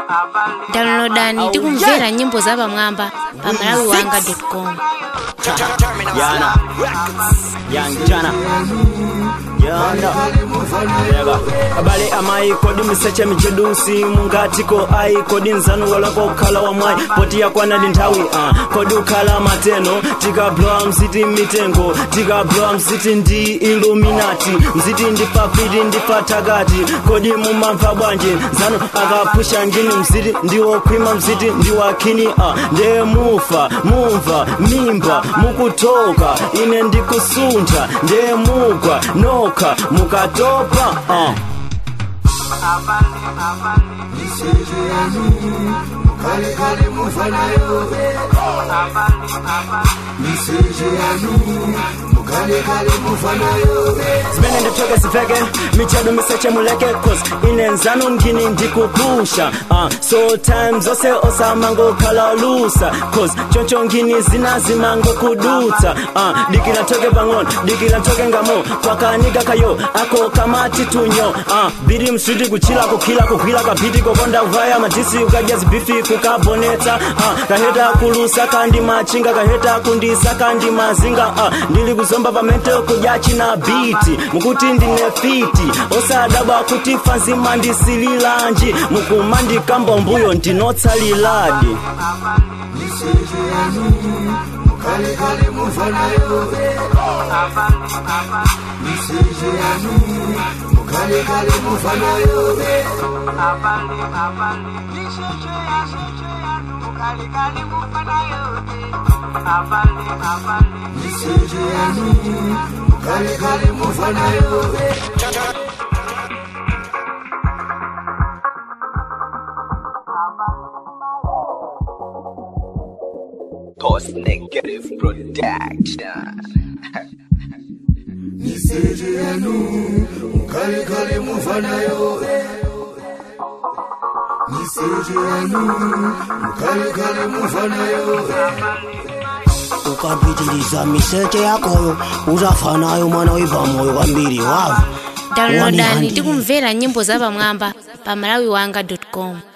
downloadani tikumvera nyimbo za pamwamba pa malawi wanga com Yana Yanjana Yanda Yega Abale amai kodi miseche mijedusi mungatiko ai kodi nzanu walako kala wa mwai poti ya kwana lintawi uh. kodi ukala mateno tika blow mziti mitengo tika blow mziti ndi illuminati mziti ndifa fiti ndifa tagati kodi mumamva bwanje nzanu akapusha ngini mziti ndiwo kwima mziti ndiwakini uh. nde mufa mumva mimba mukutoka ine ndikusuntha nde mugwa noka mukatopa uh. zimene nditoke ziveke michedu miseche muleke cause ine nzanu mgini ndikupusha uh, so time zose osamangokhala lusa cause choncho ngini zinazimango kudutsa uh, dikira ntoke pang'ono dikira ntoke ngamo kwakanika kayo ako kamati tunyo uh, biri mswiti kuchila kukhila kugwila kapiti kokonda kuvaya madisi ukadya zibifi kukabonetsa uh, kaheta kulusa kandi machinga kaheta kundisa kandi mazinga uh, ndili kuzomba pamente kudya china biti mukuti ndine fiti osadabwa kuti fanzima ndisililanji mukumandikamba mbuyo ndinotsaliladi Post Negative Production. ukapitiliza miseche yakoyo uzafa nayo mwana wipa moyo kwambiri wavu downloadani Wani tikumvera nyimbo za pamwamba pa malawi wanga com